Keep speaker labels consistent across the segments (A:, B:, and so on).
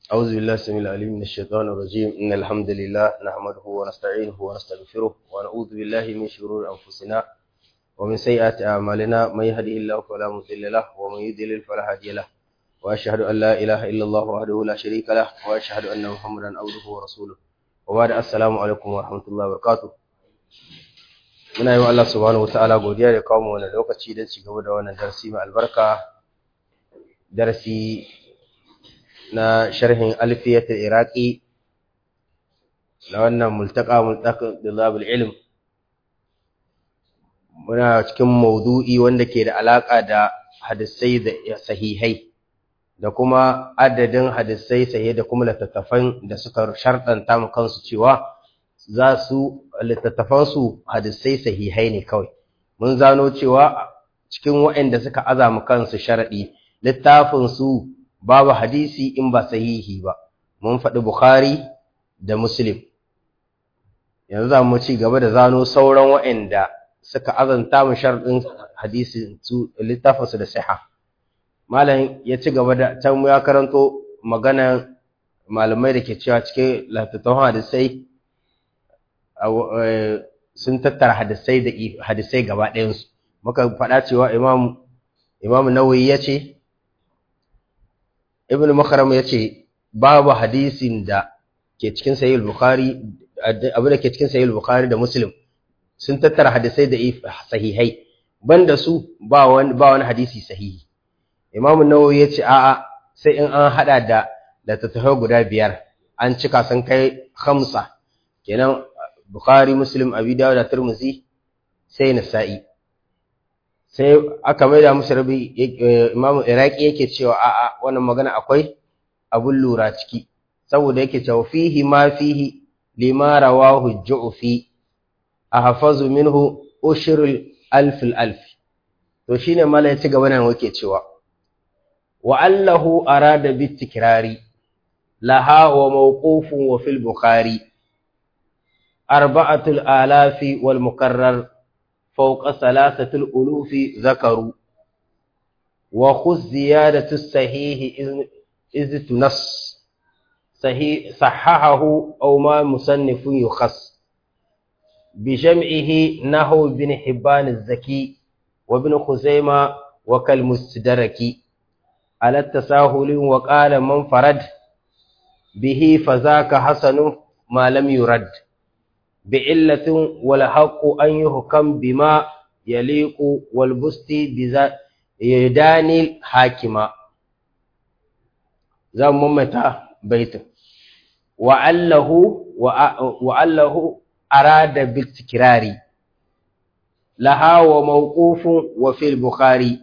A: أعوذ بالله السميع العليم من الشيطان الرجيم إن الحمد لله نحمده ونستعينه ونستغفره ونعوذ بالله من شرور أنفسنا ومن سيئات أعمالنا من يهده الله فلا مضل له ومن يضلل فلا هادي له وأشهد أن لا إله إلا الله وحده لا شريك له وأشهد أن محمدا عبده ورسوله وبعد السلام عليكم ورحمة الله وبركاته muna yi wa Allah subhanahu wataala godiya da kawo mu wannan lokaci don ci gaba da wannan darasi mai albarka darasi na sharhin alfiyatul iraqi na wannan multaqa multaqa dilabul ilm muna cikin maudu'i wanda ke da alaka da hadisai da sahihai da kuma adadin hadisai sahihai da kuma littattafan da suka sharɗanta mu kansu cewa za su littattafansu hadisai sahihai ne kawai mun zano cewa cikin waɗanda suka azama kansu sharaɗi littafinsu babu hadisi in ba sahihi ba mun faɗi bukhari da muslim yanzu za mu ci gaba da zano sauran waɗanda suka azanta mu sharaɗin hadisi su littafinsu da siha malam ya ci gaba da can ya karanto maganan malamai da ke cewa cikin littattafan hadisai sun tattara hadisai da hadisai gaba ɗayansu muka faɗa cewa imam imam nawawi ya ce ibn makaram ya ce babu hadisin da ke cikin sahih bukhari abin da ke cikin sahih bukhari da muslim sun tattara hadisai da sahihai banda su ba wani ba wani hadisi sahihi imam nawawi ya ce a'a sai in an hada da da tattahai guda biyar an cika sun kai khamsa kenan Bukhari, Muslim, Abi Dawud da Tirmidhi sai Nasa'i. Sai aka maida musu rabi Imam Iraqi yake cewa a'a wannan magana akwai abun lura ciki saboda yake cewa fihi ma fihi lima rawahu Ju'fi ahfazu minhu ushrul alf alf to shine mala ya ci gaba nan yake cewa wa allahu arada bi tikrari laha wa mawqufun wa fil bukhari أربعة الآلاف والمكرر فوق ثلاثة الألوف ذكروا وخذ زيادة الصحيح إذ تنص صحيح صححه أو ما مصنف يخص بجمعه نحو بن حبان الزكي وابن خزيمة وكالمستدرك على التساهل وقال من فرد به فذاك حسن ما لم يرد بعلة والحق أن يحكم بما يليق والبست يداني الحاكمة زم ممتا بيت وعله وعله أراد بالتكرار لها وموقوف وفي البخاري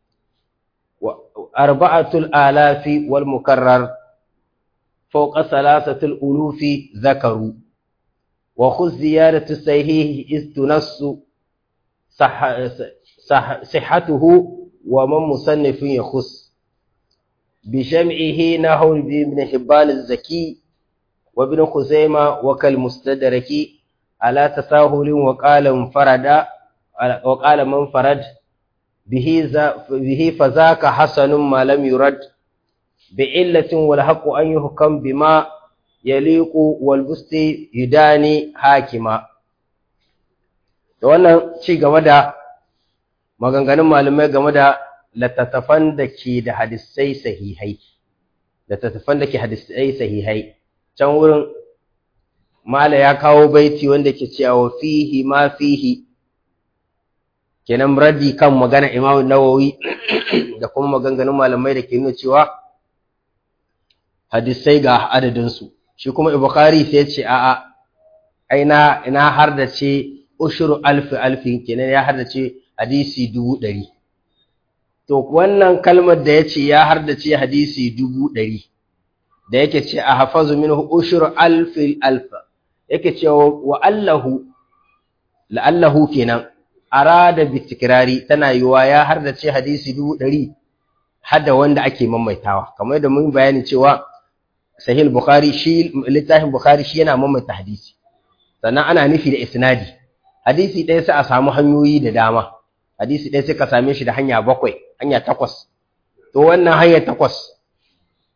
A: أربعة الآلاف والمكرر فوق ثلاثة الألوف ذكروا وخذ زيادة الصحيح إذ تنص صح صح صحته ومن مصنف يخص بجمعه نحو ابن حبان الزكي وابن خزيمة وكالمستدرك على تساهل وقال انفرد وقال من فرد به به فذاك حسن ما لم يرد بعلة والحق أن يحكم بما yaliku walbusti yudani hakima da wannan ci game da maganganun malamai game da littattafan da ke da hadisai sahihai littattafan da ke hadisai sahihai can wurin mala ya kawo baiti wanda ke cewa fihi ma fihi kenan raddi kan magana imam nawawi da kuma maganganun malamai da ke nuna cewa hadisai ga adadinsu shi kuma Bukhari sai ya ce a'a aina ina har da ce ushuru alfi alfi kenan ya har da ce hadisi dubu ɗari to wannan kalmar da ya ce ya har da ce hadisi dubu ɗari da yake ce a hafazu min ushuru alfi alfa yake ce wa allahu la'allahu kenan arada bi tikrari tana yiwa ya har da ce hadisi dubu ɗari har da wanda ake maimaitawa kamar yadda mun bayani cewa sahih bukhari shi littafin bukhari shi yana mamaita hadisi sannan ana nufi da isnadi hadisi ɗaya sai a samu hanyoyi da dama hadisi ɗaya sai ka same shi da hanya bakwai hanya takwas to wannan hanya takwas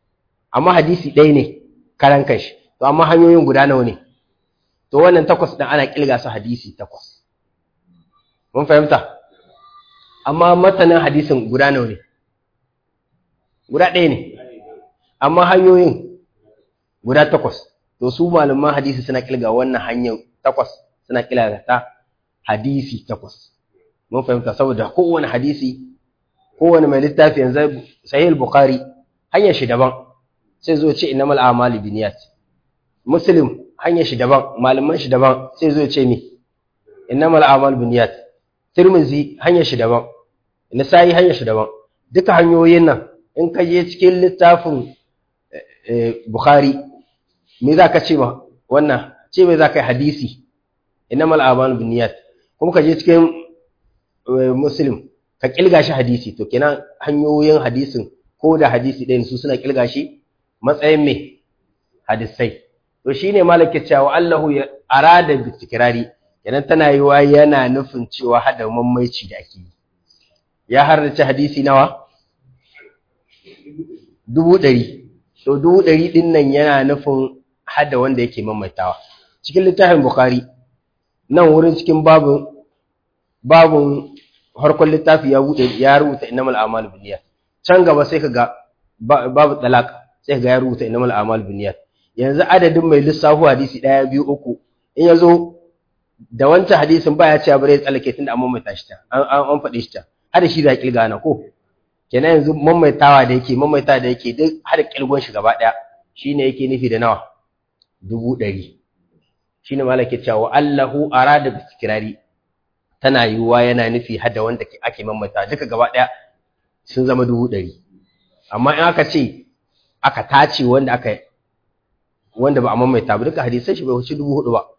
A: amma hadisi ɗaya ne karan kanshi to amma hanyoyin guda nawa ne to wannan takwas ɗin ana ƙilga su hadisi takwas mun fahimta amma matanin hadisin guda nawa ne guda ɗaya ne amma hanyoyin guda takwas to su malaman hadisi suna ƙilga wannan hanyar takwas suna ƙilga ta hadisi takwas mun fahimta saboda kowane hadisi kowane mai littafi yanzu sahih bukhari hanyar shi daban sai zo ce innamal a'malu binniyat muslim hanyar shi daban malaman shi daban sai zo ce ni innamal a'malu binniyat tirmizi hanyar shi daban nasa'i hanyar shi daban duka hanyoyin nan in ka je cikin littafin bukhari me za ka ce ma wannan ce me za ka yi hadisi innamal a'malu binniyat kuma ka je cikin muslim ka kilga shi hadisi to kenan hanyoyin hadisin ko da hadisi ɗayan su suna kilga shi matsayin me hadisai to shine malaka cewa Allahu ya arada bi tikrari kenan tana yiwa yana nufin cewa hada mammaici da ake yi ya harrace hadisi nawa dubu ɗari to dubu ɗari ɗin nan yana nufin hada wanda yake maimaitawa cikin littafin bukhari nan wurin cikin babun babun harkon littafi ya bude ya rubuta innamal a'malu binniyat can gaba sai kaga babu talaq sai kaga ya rubuta innamal a'malu binniyat yanzu adadin mai lissafu hadisi daya biyu uku in yazo da wancan hadisin baya cewa bare ya tsallake tunda an mamaita shi ta an an faɗi shi ta har shi da kilga na ko kenan yanzu mamaitawa da yake mamaita da yake duk har kilgon shi gaba daya shine yake nufi da nawa dubu ɗari shine malaka cewa Allahu arada bi tikrari tana yiwuwa yana nufi hada wanda ake mamata duka gaba ɗaya sun zama dubu ɗari amma in aka ce aka tace wanda aka wanda ba a mamaita ba duka hadisai shi bai wuce dubu hudu ba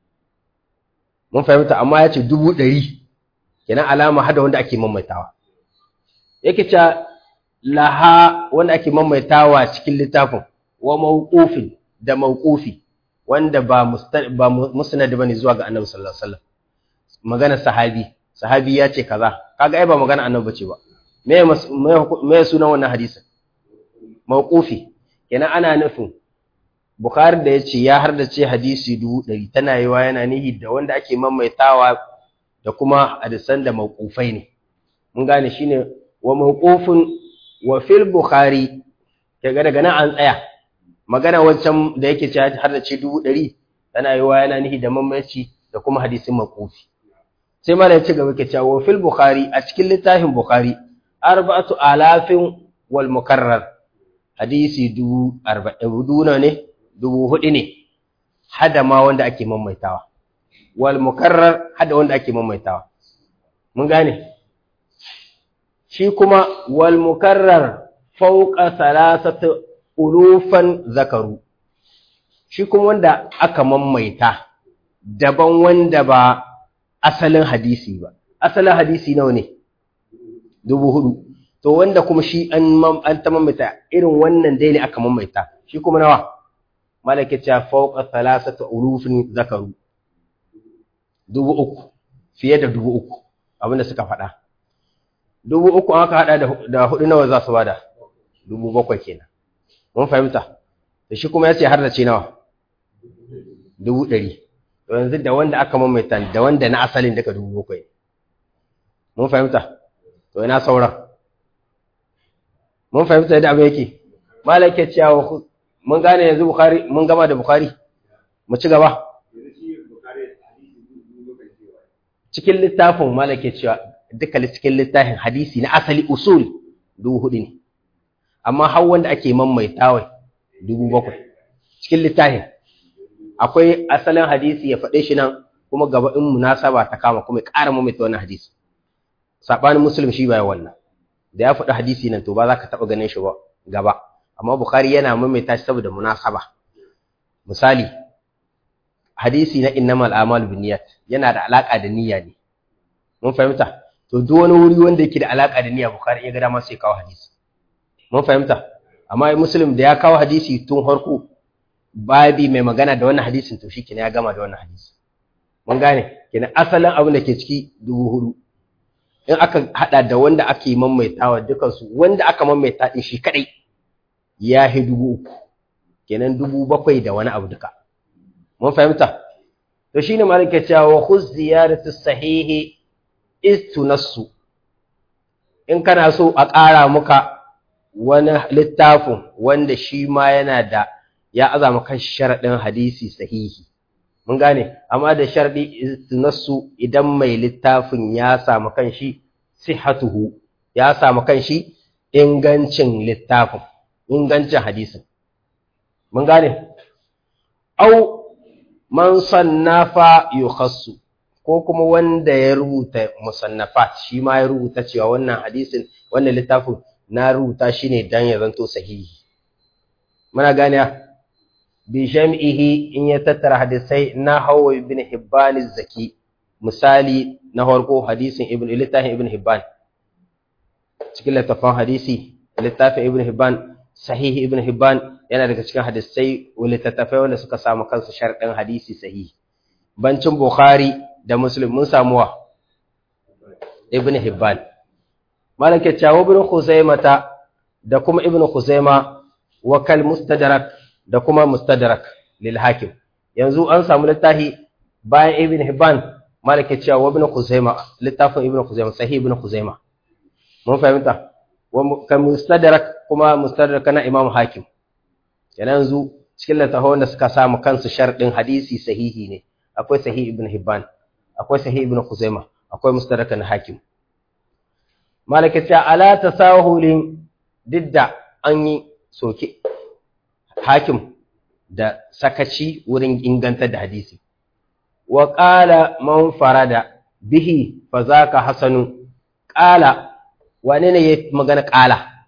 A: mun fahimta amma ya ce dubu ɗari kenan alama hada wanda ake mamaitawa yake cewa laha wanda ake mamaitawa cikin littafin wa mawqufin da mawqufi wanda ba ba musnad bane zuwa ga annabi sallallahu alaihi wasallam magana sahabi sahabi ya ce kaza kaga ai ba magana annabi bace ba me me sunan wannan hadisin mawqufi kenan ana nufin bukhari da yace ya har da ce hadisi dubu ɗari tana yiwa yana nihi da wanda ake maimaitawa da kuma hadisan da mawqufai ne mun gane shine wa mawqufun wa fil bukhari kaga daga nan an tsaya magana wancan da yake cewa har da ce dubu ɗari tana yiwa yana nihi da mamaci da kuma hadisin mawqufi sai mana ya ci gaba ke cewa fil bukhari a cikin littafin bukhari arba'atu alafin wal mukarrar hadisi dubu arba'in ne dubu hudu ne hada ma wanda ake maimaitawa wal mukarrar hada wanda ake maimaitawa mun gane shi kuma wal mukarrar fawqa salasati ulufan zakaru shi kuma wanda aka maimaita daban wanda ba asalin hadisi ba asalin hadisi nawa ne dubu hudu to wanda kuma shi an an ta mamaita irin wannan dai ne aka mamaita shi kuma nawa malaka ta fawqa thalathati urufin zakaru dubu uku fiye da dubu uku abinda suka faɗa dubu uku aka hada da hudu nawa za su bada dubu bakwai kenan mun fahimta da shi kuma ya ce har da ce nawa dubu ɗari to yanzu da wanda aka mamaita da wanda na asalin daga dubu bakwai mun fahimta to ina sauran mun fahimta yadda abin yake malaka cewa mun gane yanzu bukhari mun gama da bukhari mu ci gaba cikin littafin malaka cewa duka cikin littafin hadisi na asali usul dubu hudu ne amma har wanda ake mamaitawa dubu bakwai cikin littafin akwai asalin hadisi ya faɗe shi nan kuma gaba in munasaba ta kama kuma ya ƙara mamaita wannan hadisi saɓanin musulun shi baya wannan da ya faɗi hadisi nan to ba za ka taɓa ganin shi ba gaba amma bukhari yana mamaita shi saboda munasaba misali hadisi na innamal a'malu binniyat yana da alaka da niyya ne mun fahimta to duk wani wuri wanda yake da alaka da niyya bukhari ya ga dama sai kawo hadisi mun fahimta amma muslim da ya kawo hadisi tun harko babi mai magana da wannan hadisin to shi ya gama da wannan hadisi mun gane kenan asalin abin da ke ciki dubu hudu in aka hada da wanda ake maimaitawa dukansu wanda aka maimaita din shi kadai ya hi dubu uku kenan dubu bakwai da wani abu duka mun fahimta to shine malaka cewa wa khuz ziyaratu sahihi istunassu in kana so a ƙara muka wani littafin wanda shi ma yana da ya azama kan sharaɗin hadisi sahihi mun gane amma da sharɗi istunassu idan mai littafin ya samu kan shi sihatuhu ya samu kan shi ingancin littafin ingancin hadisin mun gane au man sannafa yukhassu ko kuma wanda ya rubuta musannafat shi ma ya rubuta cewa wannan hadisin wannan littafin na rubuta shi ne dan ya zanto sahihi muna gane bi jam'ihi in ya tattara hadisai na hawa ibn hibban zaki misali na farko hadisin ibn littafin ibn hibban cikin littafin hadisi littafin ibn hibban sahihi ibn hibban yana daga cikin hadisai littattafai wanda suka samu kansu sharɗin hadisi sahihi bancin bukhari da muslim mun samu wa ibn hibban malaka cewa ibn khuzaimata da kuma ibn khuzaima wa kal mustadrak da kuma mustadrak lil hakim yanzu an samu littafi bayan ibn hibban malaka cewa ibn khuzaima littafin ibn khuzaima sahih ibn khuzaima mun fahimta wa kal mustadrak kuma mustadrak na imam hakim yanzu cikin littafin da suka samu kansu sharɗin hadisi sahihi ne akwai sahih ibn hibban akwai sahih ibn khuzaima akwai mustadrak na hakim malaka cewa ala tasahulin didda an yi soke hakim da sakaci wurin inganta da hadisi wa qala man farada bihi fa zaka hasanu qala wane ne ya magana qala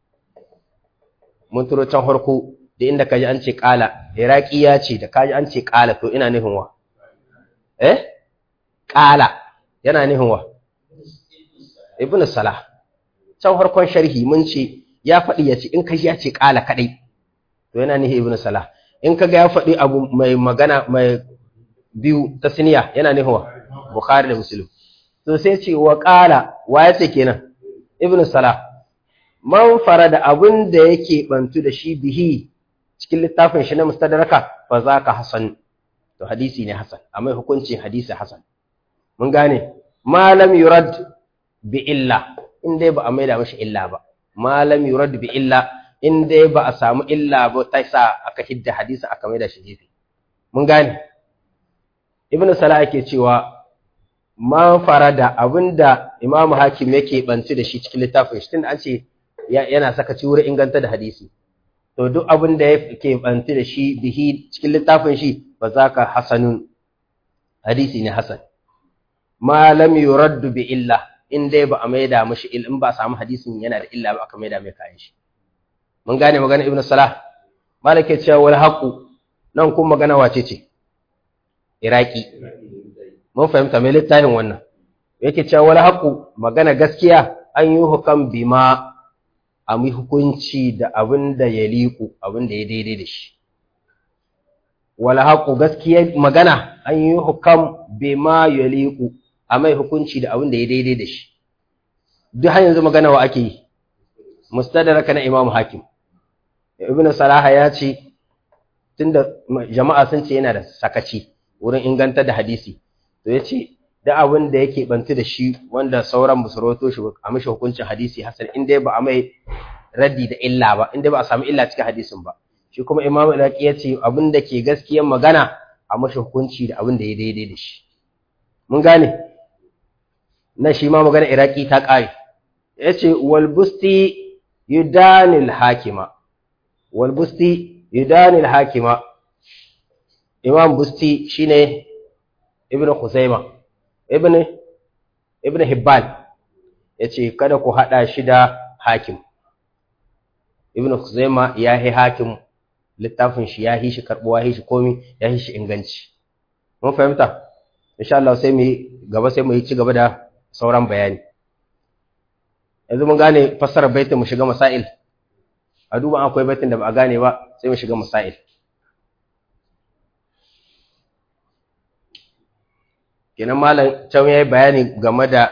A: mun turo can harko da inda kaji an ce qala iraki ya ce da kaji an ce qala to ina nufin wa eh qala yana nufin wa ibn salah can harkon sharhi mun ce ya faɗi ya ce in ka ya ce ƙala kaɗai to yana nihi ibn salah in ka ga ya faɗi abu mai magana mai biyu ta siniya yana nihi wa bukhari da muslim to sai ce wa ƙala wa ya ce kenan ibn salah man fara da abin da yake bantu da shi bihi cikin littafin shi na mustadraka fa za ka hasan to hadisi ne hasan amma hukuncin hadisi hasan mun gane malam yurad bi illa in dai ba a maida mashi illa ba malam yurad bi illa in dai ba a samu illa ba ta sa aka hidda hadisi aka maida shi gefe mun gane ibnu salah yake cewa ma farada abinda imam hakim yake banci da shi cikin littafin shi tunda an ce yana saka ci wurin inganta da hadisi to duk abin da yake banci da shi bihi cikin littafin shi ba za ka hasanun hadisi ne hasan ma lam yuraddu bi illa in dai ba a maida mashi il in ba samu hadisin yana da illa ba aka maida mai kayan shi mun gane magana ibnu salah malaka cewa wal haqu nan kuma magana wace ce iraki mun fahimta mai littafin wannan yake cewa wal haqu magana gaskiya an yi hukam bima a mi hukunci da abin da ya liku abin da ya daidai da shi wal haqu gaskiya magana an yi hukam bima ya liku a mai hukunci da abin da ya daidai da shi duk har yanzu magana wa ake yi mustadraka na imam hakim ibnu salaha ya ce tunda jama'a sun ce yana da sakaci wurin inganta da hadisi to ya ce da abin da yake bantu da shi wanda sauran ba su rawato shi a mishi hukuncin hadisi hasan in dai ba a mai raddi da illa ba in dai ba a samu illa cikin hadisin ba shi kuma imam iraqi ya ce abin da ke gaskiyar magana a mishi hukunci da abin da ya daidai da shi mun gane na shi ma magana iraki ta ƙare ya ce walbusti yudanil hakima walbusti yudanil hakima imam busti shine ibn khuzaima ibn ibn hibban ya ce kada ku haɗa shi da hakim ibn khuzaima ya yi hakim littafin shi ya yi shi karɓuwa ya yi shi komi ya yi shi inganci mun fahimta insha Allah sai mu yi gaba sai mu yi ci gaba da sauran bayani yanzu mun gane fassarar baitin mu shiga masail a duba akwai baitin da ba a gane ba sai mu shiga masail kenan malam can yayi bayani game da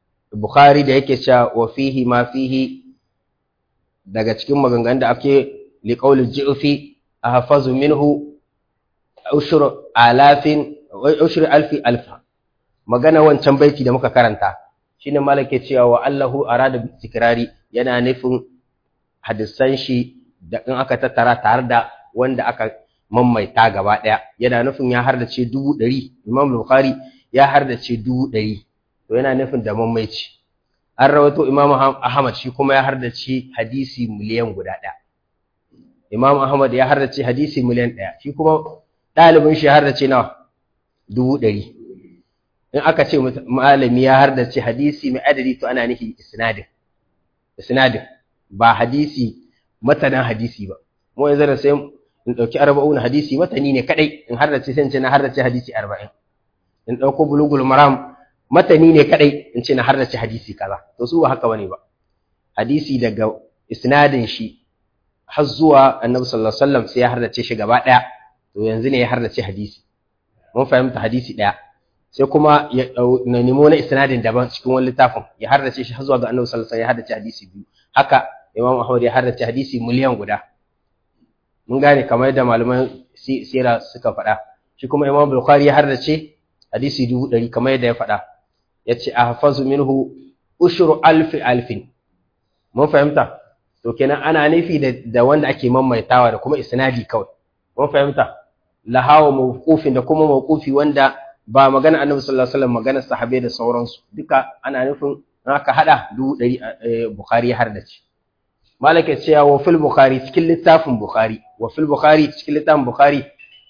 A: Bukhari da yake cewa wa fihi ma fihi daga cikin maganganun da ake li qawli al-ju'fi ahfazu minhu ushur alafin ushur alfi alfa magana wancan baiti da muka karanta shine malake cewa wa Allahu arada bi tikrari yana nufin hadisan shi da in aka tattara tare da wanda aka mammaita gaba daya yana nufin ya hardace dubu ɗari Imam Bukhari ya hardace dubu ɗari to yana nufin da mammaici an rawaito Imam Ahmad shi kuma ya hardace hadisi miliyan guda ɗaya Imam Ahmad ya hardace hadisi miliyan ɗaya shi kuma ɗalibin shi ya hardace nawa dubu ɗari in aka ce malami ya hardace hadisi mai adadi to ana nufi isnadin isnadin ba hadisi matanan hadisi ba mu yanzu da sai in dauki arba'un hadisi matani ne kadai in hardace sai in ce na hardace hadisi 40 in dauko bulugul maram matani ne kadai in ce na hardace hadisi kaza to su ba haka bane ba hadisi daga isnadin shi har zuwa annabi sallallahu alaihi wasallam sai ya hardace shi gaba daya to yanzu ne ya hardace hadisi mun fahimta hadisi daya sai kuma ya na nemo na isnadin daban cikin wani littafin ya hardace shi har zuwa ga annabi sallallahu alaihi wasallam ya hardace hadisi biyu haka imam ahmad ya hardace hadisi miliyan guda mun gane kamar yadda malaman sira suka faɗa shi kuma imam bukhari ya hardace hadisi dubu ɗari kamar yadda ya faɗa ya ce a hafazu minhu ushuru alfi alfin mun fahimta to kenan ana nufi da wanda ake maimaitawa da kuma isnadi kawai mun fahimta lahawa mawqufin da kuma mawqufi wanda ba magana annabi sallallahu alaihi wasallam magana sahabbai da sauransu duka ana nufin aka hada dubu ɗari bukhari har da ci malaka cewa wa fil bukhari cikin littafin bukhari wa fil bukhari cikin littafin bukhari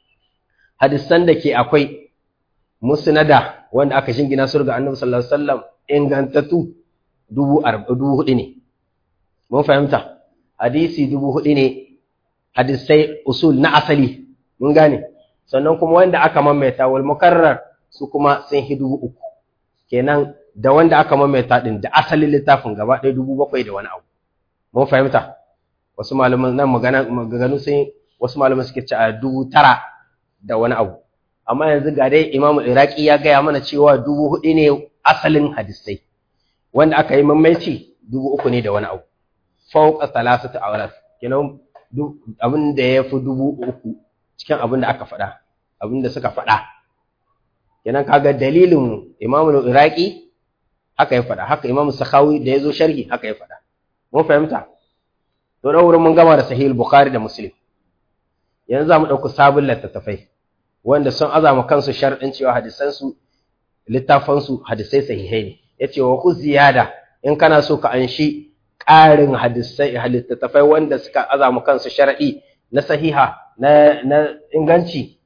A: hadisan da ke akwai musnada wanda aka shingina su ga annabi sallallahu alaihi wasallam ingantattu dubu dubu hudu ne mun fahimta hadisi dubu hudu ne hadisai usul na asali mun gane sannan kuma wanda aka mamaita wal mukarrar su kuma sun hi dubu uku kenan da wanda aka mamaita din da asalin littafin gaba ɗaya dubu bakwai da wani abu mun fahimta wasu malaman nan magana maganganu sun wasu malaman suke ci a dubu tara da wani abu amma yanzu ga dai imamu iraki ya gaya mana cewa dubu hudu ne asalin hadisai wanda aka yi mamaici dubu uku ne da wani abu fauka salasatu awras kenan abin da ya fi dubu uku cikin abin da aka faɗa abin da suka faɗa kenan kaga dalilin imamu iraki haka ya faɗa haka imamu sakhawi da ya zo sharhi haka ya faɗa mun fahimta to da wurin mun gama da sahih bukhari da muslim yanzu za mu ɗauki sabon littattafai wanda sun azama kansu sharɗin cewa hadisansu littafansu hadisai sahihai ne ya ce wa ku ziyada in kana so ka anshi ƙarin hadisai littattafai wanda suka azama kansu shar'i na sahiha na, na inganci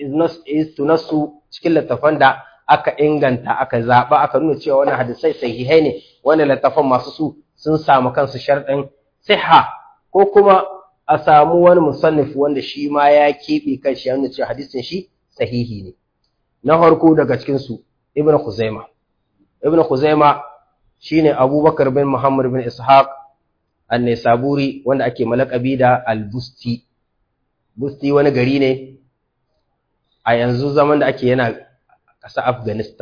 A: is tunassu cikin littafan da aka inganta aka zaɓa aka nuna cewa wani hadisai sahihai ne wani littafan masu su sun samu kansu sharɗin siha ko kuma a samu wani musannif wanda shi ma ya keɓe kan shi yana cewa hadisin shi sahihi ne na farko daga cikin su ibn khuzaima ibn khuzaima shine abubakar bin muhammad bin ishaq an-nisaburi wanda ake malakabi da al-busti busti wani gari ne a yanzu zaman da ake yana ƙasa afghanistan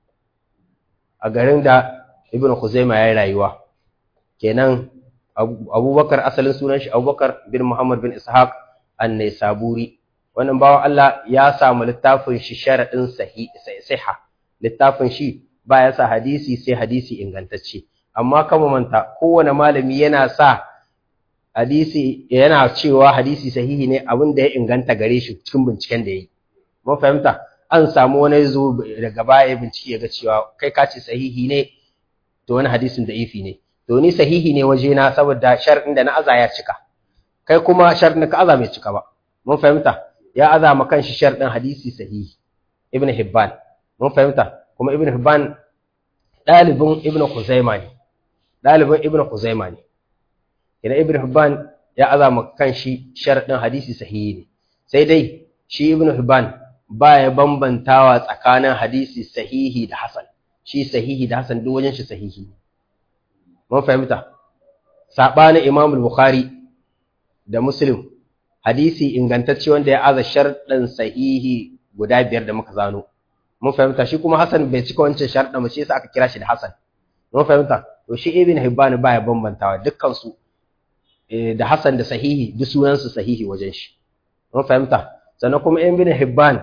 A: a garin da ibn khuzaima ya yi rayuwa kenan abubakar asalin sunan shi abubakar bin muhammad bin ishaq annai saburi wannan bawan allah ya samu littafin shi sharaɗin siha littafin shi ba ya sa hadisi sai hadisi ingantacce amma kama manta kowane malami yana sa hadisi yana cewa hadisi sahihi ne abin da ya inganta gare shi cikin binciken da ya yi mun fahimta an samu wani zo daga baya bincike ya ga cewa kai ka ce sahihi ne to wani hadisin da ifi ne to ni sahihi ne waje na saboda shar'in da na aza ya cika kai kuma shar'in ka aza bai cika ba mun fahimta ya aza ma kanshi shar'in hadisi sahihi ibn hibban mun fahimta kuma ibn hibban dalibin ibn khuzaima ne dalibin ibn khuzaima ne idan ibn hibban ya aza ma kanshi shar'in hadisi sahihi ne sai dai shi ibn hibban baya bambantawa tsakanin hadisi sahihi da hasan shi sahihi da hasan duk wajen shi sahihi ne mun fahimta sabanin Imam Bukhari da Muslim hadisi ingantacce wanda ya aza sharɗin sahihi guda biyar da muka zano mun fahimta shi kuma Hassan bai cika wancan sharɗin ba shi yasa aka kira shi da Hassan mun fahimta to shi Ibn Hibban baya bambantawa dukkan su da Hassan da sahihi duk sunansu sahihi wajen shi mun fahimta sannan kuma ibn Hibban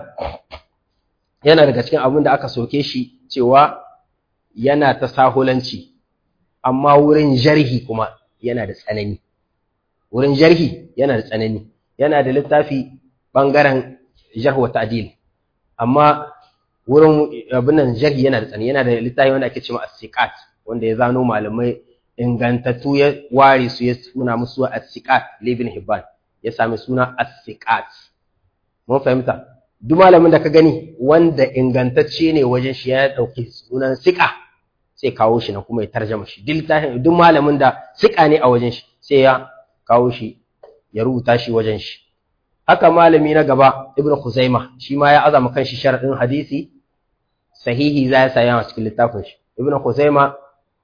A: yana daga cikin abin da aka soke shi cewa yana ta sahulanci amma wurin jarhi kuma yana da tsanani wurin jarhi yana da tsanani yana da littafi bangaren jarh wa ta'dil amma wurin abin nan jarhi yana da tsanani yana da littafi wanda ake cewa as-siqat wanda ya zano malamai ingantattu ya ware su ya suna musu as-siqat ibn Hibban ya sami suna as-siqat mun fahimta duk malamin da ka gani wanda ingantacce ne wajen shi ya dauki sunan siqa sai kawo shi na kuma ya tarjama shi duk malamin da siqa ne a wajen shi sai ya kawo shi ya rubuta shi wajen shi haka malami na gaba ibnu khuzaima shi ma ya azama kanshi sharadin hadisi sahihi za ya saya a cikin littafin shi ibnu khuzaima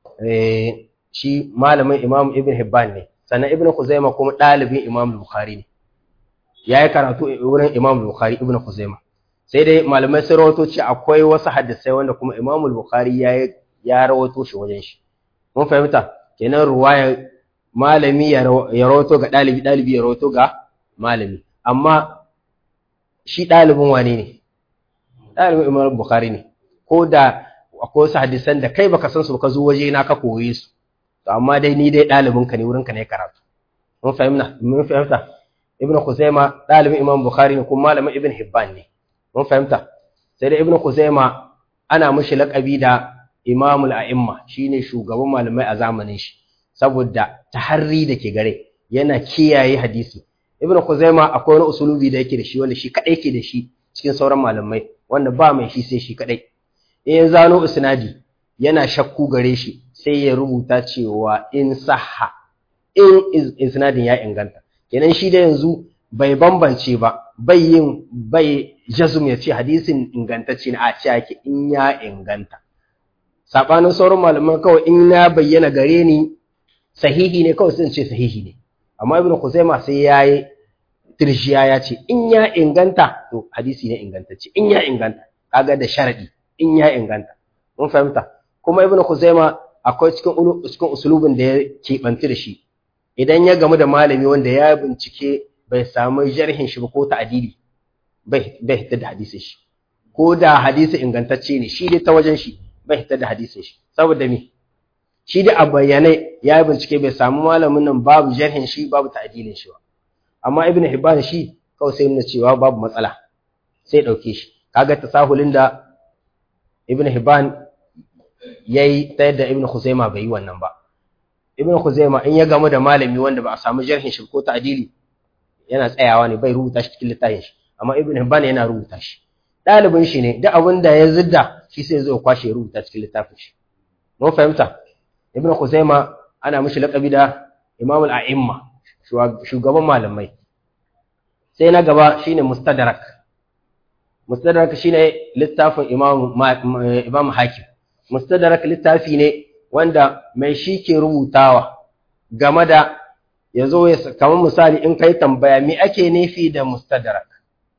A: eh shi malamin imam ibn hibban ne sannan ibnu khuzaima kuma dalibin imam bukhari ne yayi karatu wurin imam bukhari ibnu khuzaima sai dai malamai sun rawato ce akwai wasu hadisai wanda kuma imam bukhari ya ya rawato shi wajen shi mun fahimta kenan ruwaya malami ya rawato ga dalibi dalibi ya rawato ga malami amma shi dalibin wane ne dalibin imam bukhari ne ko da akwai wasu hadisan da kai baka san su ka zo waje na ka koye su to amma dai ni dai dalibin ka ne wurin ka ne karatu mun fahimta mun fahimta ibnu khuzaima dalibin imam bukhari ne kuma malamin ibn hibban ne mun fahimta sai da ibnu khuzaima ana mishi laqabi da imamul a'imma shine shugaban malamai a zamanin shi saboda taharri da ke gare yana kiyaye hadisi ibnu khuzaima akwai wani usulubi da yake da shi wanda shi kadai yake da shi cikin sauran malamai wanda ba mai shi sai shi kadai in ya zano isnadi yana shakku gare shi sai ya rubuta cewa in sahha in isnadin ya inganta kenan shi da yanzu bai bambance ba bai yin bai jazum ya ce hadisin ingantacce ne a ce yake in ya inganta sabanin sauran malaman kawai in na bayyana gare ni sahihi ne kawai sun ce sahihi ne amma ibn Khuzaima sai yayi tirshiya ya ce in ya inganta to hadisi ne ingantacce in ya inganta kaga da sharadi in ya inganta mun fahimta kuma ibn Khuzaima akwai cikin cikin usulubin da ya kebanci da shi idan ya gamu da malami wanda ya bincike bai samu jarhin shi ba ko ta'dili bai bai hitar da hadisin shi ko da hadisi ingantacce ne shi dai ta wajen shi bai hitar da hadisin shi saboda me shi da a bayyane ya yi bincike bai samu malamin nan babu jarhin shi babu ta'dilin shi ba amma ibn hibban shi kawai sai nuna cewa babu matsala sai dauke shi kaga tasahulin da ibn hibban yayi ta yadda ibn khuzaima bai yi wannan ba ibn khuzaima in ya gamu da malami wanda ba a samu jarhin shi ko ta'dili yana tsayawa ne bai rubuta shi cikin littafin shi amma ibn hibban yana rubuta shi ɗalibin shi ne duk abin da ya zidda shi sai zo kwashe rubuta cikin littafin shi mun fahimta ibn khuzaima ana mishi laqabi da imam al-a'imma shugaban malamai sai na gaba shine mustadrak mustadrak shine littafin imam imam hakim mustadrak littafi ne wanda mai shi ke rubutawa game da yazo ya kamar misali in kai tambaya me ake nufi da mustadrak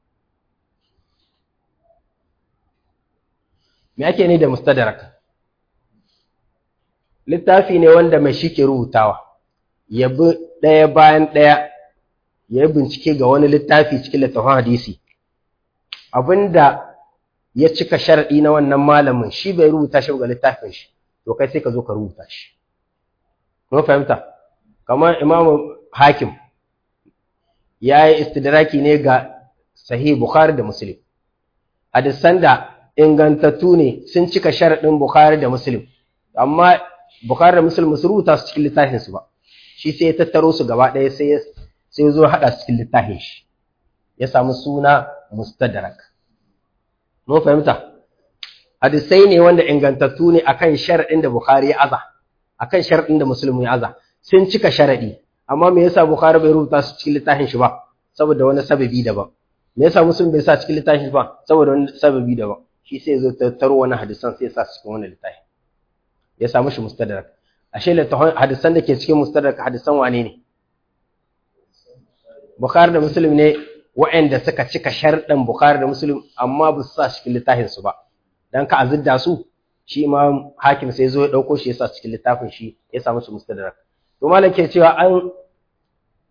A: me ake ne da mustadrak littafi ne wanda mai shi ke rubutawa ya bi ɗaya bayan ɗaya ya yi bincike ga wani littafi cikin littafin hadisi abinda ya cika sharaɗi na wannan malamin shi bai rubuta shi ga littafin shi to kai sai ka zo ka rubuta shi mun fahimta kamar imamu hakim ya yi istidraki ne ga sahih bukhari da muslim hadisan da ingantattu ne sun cika sharaɗin bukhari da muslim amma bukhari da muslim su rubuta su cikin littafin su ba shi sai ya tattaro su gaba ɗaya sai sai ya zo haɗa su cikin littafin shi ya samu suna mustadrak mun fahimta hadisai ne wanda ingantattu ne akan sharaɗin da bukhari ya aza akan sharaɗin da muslim ya aza sun cika sharaɗi amma me yasa bukhari bai rubuta su cikin littafin shi ba saboda wani sababi daban me yasa muslim bai sa cikin littafin shi ba saboda wani sababi daban shi sai ya zo tattaro wani hadisan sai ya sa su cikin wani littafin ya samu shi mustadrak ashe littafin hadisan da ke cikin mustadrak hadisan wane ne bukhari da muslim ne wa'anda suka cika sharɗin bukhari da muslim amma ba su sa cikin littafin su ba dan ka azidda su shi imam hakim sai zo ya dauko shi ya sa cikin littafin shi ya samu shi mustadrak to malam ke cewa an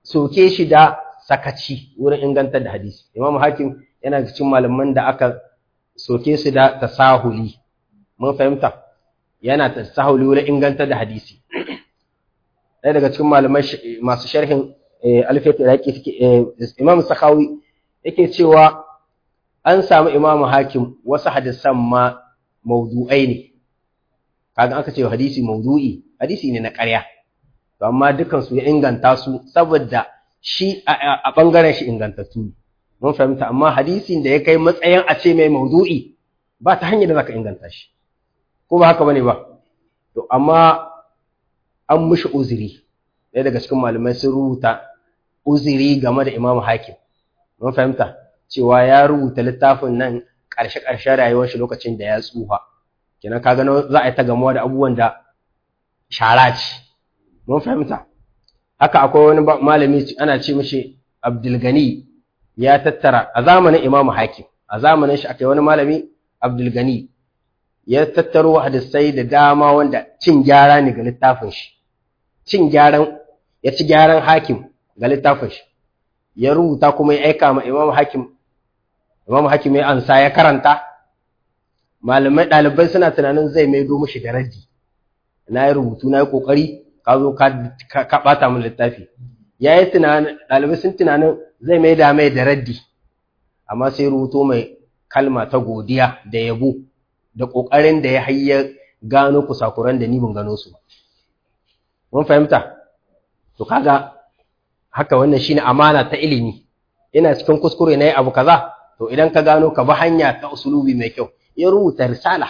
A: soke shi da sakaci wurin ingantar da hadisi imam hakim yana cikin malaman da aka soke su da tasahuli mun fahimta yana tasahuli wurin ingantar da hadisi ɗaya daga cikin malamai masu sharhin alfiyat iraki suke imam sakawi yake cewa an samu imam hakim wasu hadisan ma maudu'ai ne kaga aka ce hadisi maudu'i hadisi ne na ƙarya to amma dukan su ya inganta su saboda shi a bangaren shi ingantattu ne mun fahimta amma hadisin da ya kai matsayin a ce mai maudu'i ba ta hanyar da zaka inganta shi ko ba haka bane ba to amma an mushi uzuri ɗaya daga cikin malamai sun rubuta uzuri game da imamu hakim mun fahimta cewa ya rubuta littafin nan ƙarshe-ƙarshen rayuwar shi lokacin da ya tsufa kenan ka gano za a yi ta gamuwa da abubuwan da shara ce mun fahimta haka akwai wani malami ana ce mishi abdulgani ya tattara a zamanin imamu hakim a zamanin shi akai wani malami abdulgani ya tattaro hadisai da dama wanda cin gyara ne ga littafin shi cin gyaran ya ci gyaran hakim ga littafin shi ya rubuta kuma ya aika ma imamu hakim imamu hakim ya ansa ya karanta malamai ɗalibai suna tunanin zai maido mishi da raddi na yi rubutu na yi ƙoƙari ka zo ka ɓata min littafi ya yi tunanin ɗalibai sun tunanin zai mai da mai da raddi amma sai rubuto mai kalma ta godiya da yabo da ƙoƙarin da ya hayya gano kusakuran da ni ban gano su ba mun fahimta to kaga haka wannan shine amana ta ilimi ina cikin kuskure na yi abu kaza to idan ka gano ka bi hanya ta usulubi mai kyau ya rubuta risala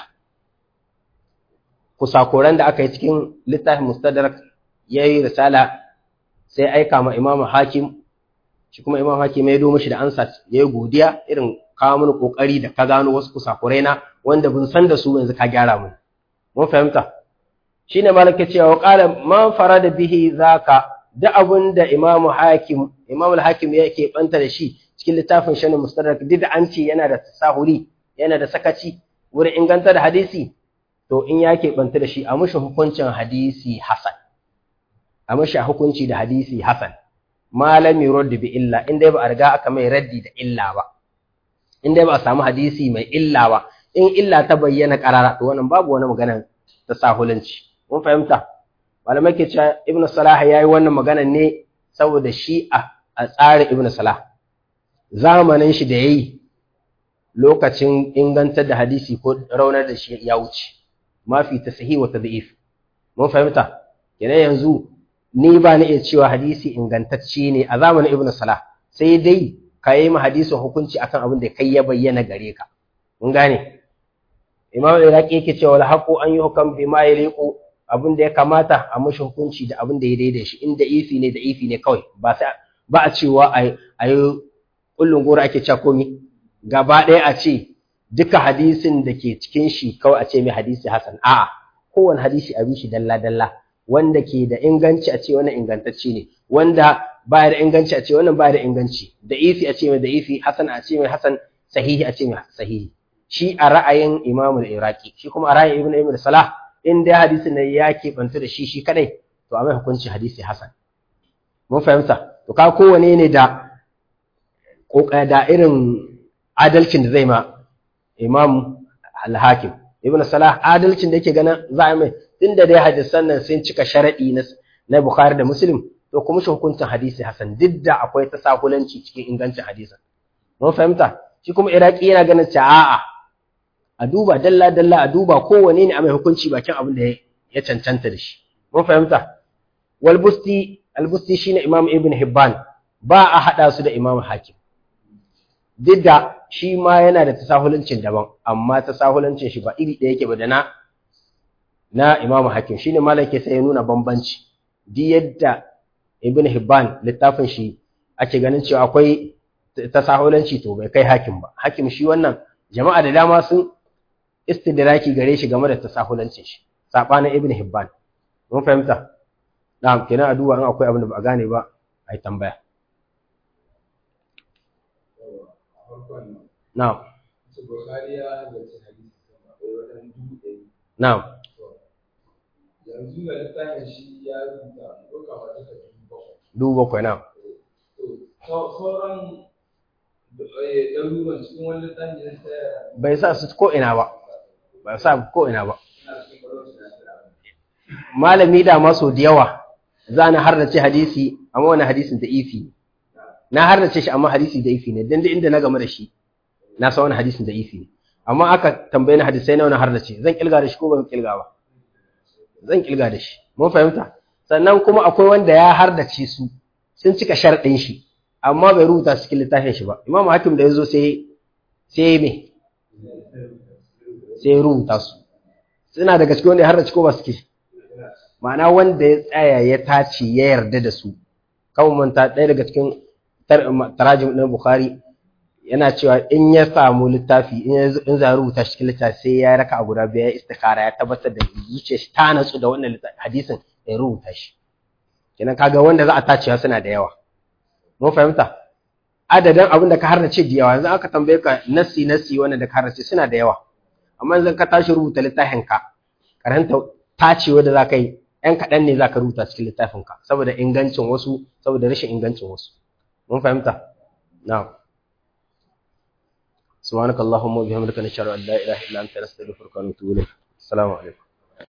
A: kusakuran da aka yi cikin littafin mustadrak ya yi risala sai aika ma imamu hakim shi kuma imamu hakim ya domin shi da ansa ya yi godiya irin kawo mini kokari da ka gano wasu kusakurai na wanda bin san da su yanzu ka gyara mun mun fahimta shine malaka cewa qala man farada bihi zaka da abun da imamu hakim imamu hakim yake banta da shi cikin littafin shanin mustadrak duk da an ce yana da tasahuli yana da sakaci wurin inganta da hadisi to in ya keɓanta da shi a mashi hukuncin hadisi hasan a mashi hukunci da hadisi hasan malami raddi bi illa in dai ba a riga aka mai raddi da illa ba in dai ba a samu hadisi mai illa ba in illa ta bayyana karara to wannan babu wani magana ta sahulanci mun fahimta malamai ke cewa ibn salah yayi wannan magana ne saboda shi a tsarin ibn salah zamanin shi da yayi lokacin ingantar da hadisi ko raunar da shi ya wuce mafi tasahi wa tad'if mun fahimta kenan yanzu ni ba ni iya cewa hadisi ingantacce ne a zamanin ibnu salah sai dai ka yi ma hadisin hukunci akan abin da kai ya bayyana gare ka mun gane imam iraqi yake cewa la haqu an yuhkam bima yaliqu abin da ya kamata a mashi hukunci da abin da ya daidai shi inda ifi ne da ifi ne kawai ba sai ba a cewa ai ai kullun gora ake cewa komi gaba ɗaya a ce duka hadisin da ke cikin shi kawai a ce mai hadisi hasan a'a kowane hadisi a bi shi dalla dalla wanda ke da inganci a ce wannan ingantacce ne wanda baya da inganci a ce wannan baya da inganci da ifi a ce mai da ifi hasan a ce mai hasan sahihi a ce mai sahihi shi a ra'ayin imamul iraki shi kuma a ra'ayin ibn ibn salah in dai hadisin ne ya keɓanta da shi shi kadai to a mai hukunci hadisi hasan mun fahimta to ka kowane ne da da irin adalcin da zai ma imam al-hakim ibn salah adalcin da yake ganin za a mai tunda dai hadisan nan sun cika sharadi na na bukhari da muslim to kuma shi hukuncin hadisi hasan duk da akwai tasahulanci cikin ingancin hadisan mun fahimta shi kuma iraki yana ganin cewa a'a a duba dalla dalla a duba kowane ne a mai hukunci bakin abin da ya cancanta da shi mun fahimta wal busti al busti shine imam ibn hibban ba a hada su da imam hakim duk da shi ma yana da tasahulancin daban amma tasahulancin shi ba iri ɗaya yake ba da na na imam hakim shine malam ke sai ya nuna bambanci duk yadda ibn hibban littafin shi ake ganin cewa akwai tasahulanci to bai kai hakim ba hakim shi wannan jama'a da dama sun istidraki gare shi game da tasahulancin shi sabanin ibn hibban mun fahimta na'am kenan a duba in akwai abin da ba a gane ba ai tambaya na'am na'am
B: yanzu da littafin shi ya rubuta duka wata ta dubu bakwai
A: dubu bakwai na'am
B: sauran ɗaruruwan cikin wani littafi na
A: bai sa su ko ina ba ba sa ko ina ba malami da maso da yawa za na harnace hadisi amma wani hadisin da ifi ne na harnace shi amma hadisi da ifi ne dan da inda na game da shi na san wani hadisin da ifi ne amma aka tambaye ni hadisai na wani harnace zan kilga da shi ko ban kilga ba zan kilga da shi mun fahimta sannan kuma akwai wanda ya hardace su sun cika sharɗin shi amma bai rubuta su cikin littafin shi ba imam hakim da ya zo sai sai me sai ya rubuta su suna daga cikin wanda ya hardace ko ba suke ma'ana wanda ya tsaya ya tace ya yarda da su kawai manta ɗaya daga cikin tarajim ɗin bukhari yana cewa in ya samu littafi in za rubuta shi cikin littafi sai ya raka a guda biya ya istikara ya tabbatar da zuciyar shi ta natsu da wannan hadisin ya rubuta shi kenan kaga wanda za a tacewa suna da yawa mun fahimta adadin abin da ka harnace da yawa yanzu aka tambaye ka nassi nassi wanda da ka harnace suna da yawa amma yanzu ka tashi rubuta littafin ka karanta tacewa da za ka yi ‘yan kaɗan ne za ka rubuta cikin littafinka saboda ingancin wasu saboda rashin ingancin wasu mun fahimta na'am سبحانك اللهم وبحمدك نشهد ان لا اله الا انت نستغفرك ونتوب اليك السلام عليكم